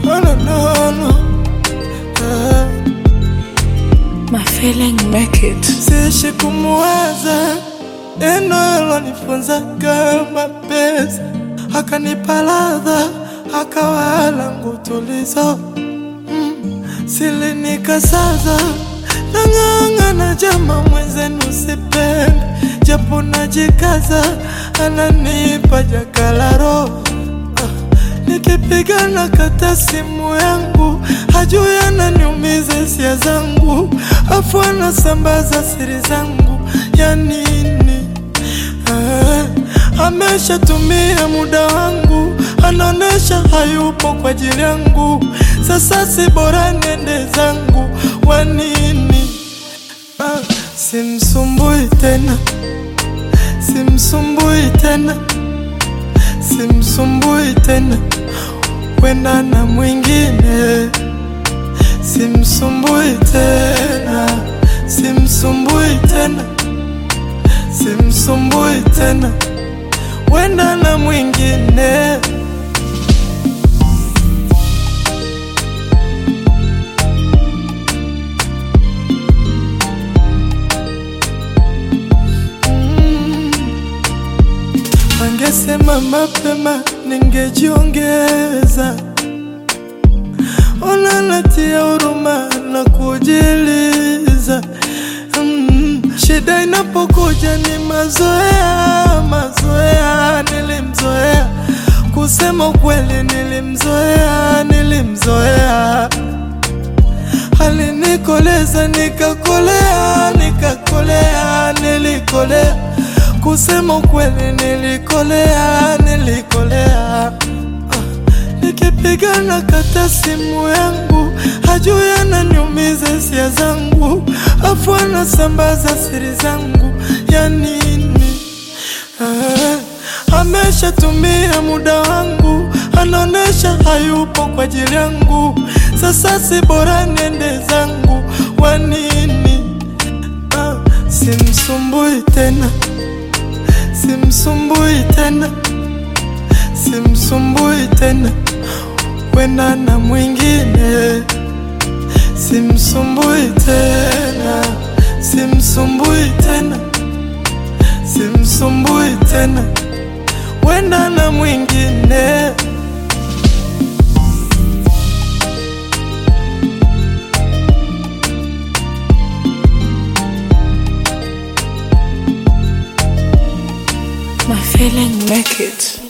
Oh, no, no, no. Ah. My feeling make it. Siishi kumuwaza neno alonifunza kama pesa, akanipa ladha, akawa langu tulizo mm. Silinikasaza nang'ang'ana, jama mwenzenu sipende, japo najikaza, ananipa jakalaro Nikipigana kata simu yangu, hajui ananiumiza hisia zangu, afu anasambaza siri zangu ya nini? Ah, ameshatumia muda wangu, anaonesha hayupo kwa ajili yangu. Sasa si bora niende zangu, wa nini? Ah, simsumbui tena, simsumbui tena simsumbui tena, wenda na mwingine. Simsumbui tena, simsumbui tena, simsumbui tena, wenda na mwingine. Angesema mapema ningejiongeza. Ona natia huruma na kujiliza. Mm, shida inapokuja ni mazoea, mazoea. Nilimzoea, kusema ukweli, nilimzoea, nilimzoea. Alinikoleza nikakolea, nikakolea, nilikolea kusema ukweli nilikolea, nilikolea. Ah, nikipigana kata simu yangu, hajui ananiumiza hisia zangu, afu anasambaza siri zangu ya nini? Ah, ameshatumia muda wangu, anaonesha hayupo kwa ajili yangu. Sasa si bora niende zangu, wa nini? Ah, simsumbui tena simsumbui tena, simsumbui tena, wenda na mwingine. Simsumbui tena, simsumbui tena, simsumbui tena, wenda na mwingine. My feeling make it.